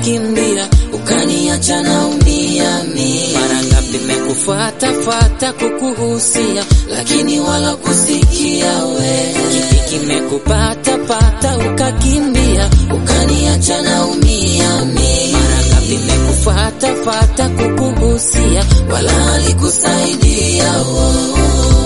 ukakimbia, ukaniacha naumia mimi. Mara ngapi mekufuata fuata kukuhusia, lakini wala kusikia we. Kipi kimekupata pata ukakimbia, ukaniacha naumia mimi. Mara ngapi mekufuata fuata kukuhusia, wala alikusaidia oh.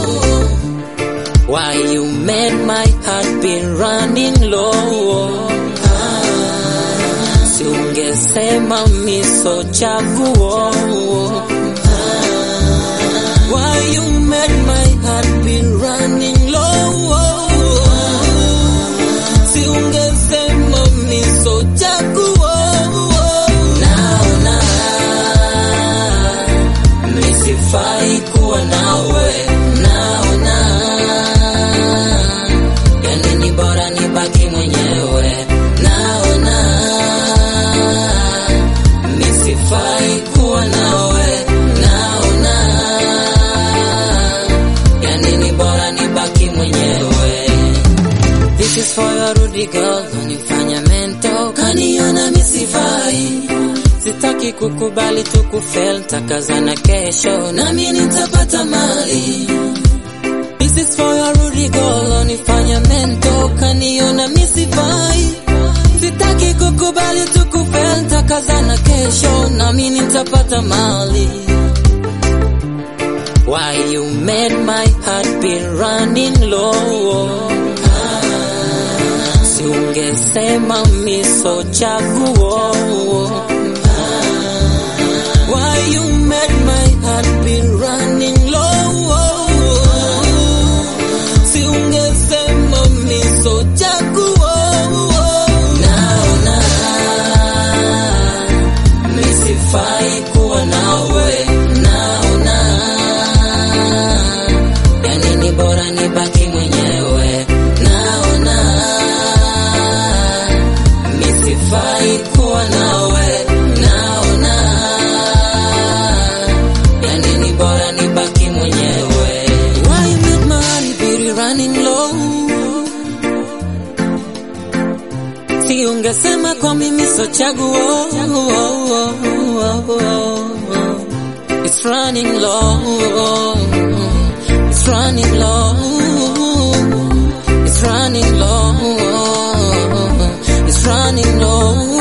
Why you made my heart be running low? Ah, si ungesema miso chaguo. Ah, why you made my heart be running low? Si ungesema miso chaguo. Naona misifai kuwa nawe, naona yani ni bora nibaki mwenyewe, naona misifai kuwa nawe, naona yani ni bora nibaki mwenyewe. This is for your Rudy girl, unifanya mento, kaniona misifai Sitaki kukubali tukufel, takazana kesho, nami nitapata mali. This is for your Rudy girl, unifanya mento, kaniona misifai Sitaki kukubali tukufel, takazana kesho, nami nitapata mali. Why you made my heart be running low? Ah, si ungesema miso chaguo. Ah, why you made my heart be running low? Si ungesema miso chaguo. Naona misifai kuwa nawe, naona yani ni bora nibaki mwenyewe, naona misifai kuwa nawe, naona yani ni bora nibaki mwenyewe. Why you make my heart be running low? Si ungesema kwa mimi so chaguo. It's running low. It's running low. It's running low. It's running low.